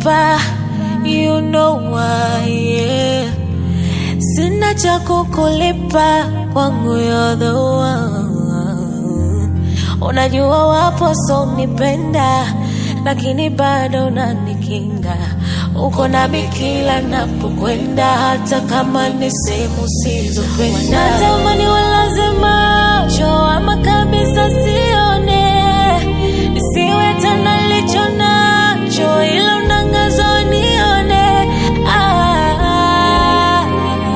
unanipa you know why yeah. Sina cha kukulipa kwangu you're the one. Unajua wapo so nipenda, lakini bado unanikinga. Uko nami kila napokwenda, hata kama ni sehemu sizopenda. Natamani walazima cho ama kabisa sione, nisiwe tena licho nacho, ila unangazo nione Ah,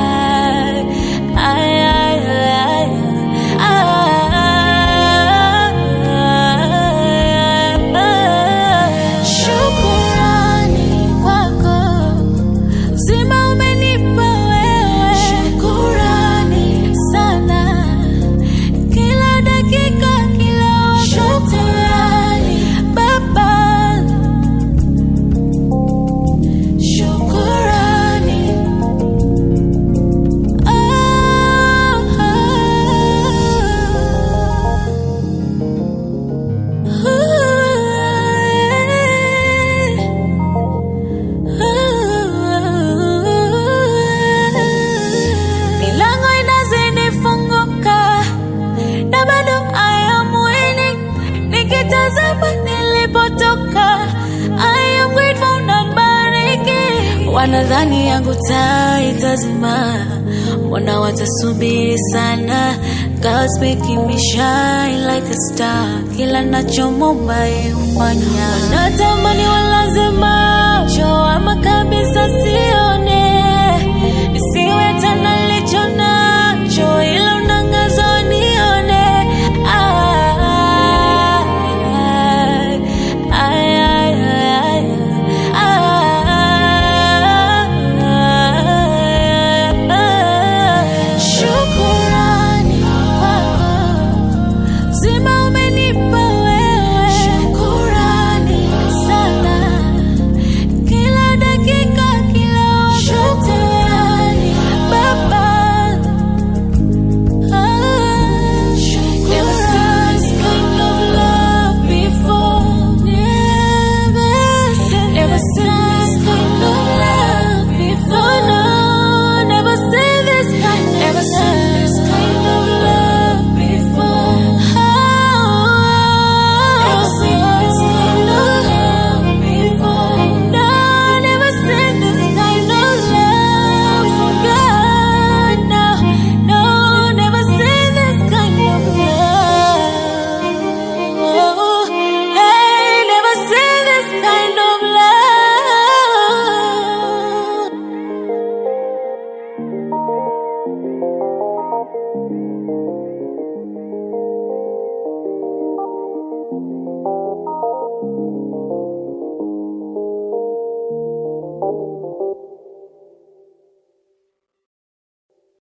ay, ay, ay, ay. Shukurani kwako Zima umenipa wewe, shukurani sana, kila dakika, kila wakati, shukurani Baba, shukurani Milango inazidi funguka na bado I am winning. Nikitazama nilipotoka I am grateful na bariki. Wanadhani yangu taa itazima, mbona watasubiri sana? God's making me shine like a star, kila nachomomba yeye hufanya. Wanatamani walazima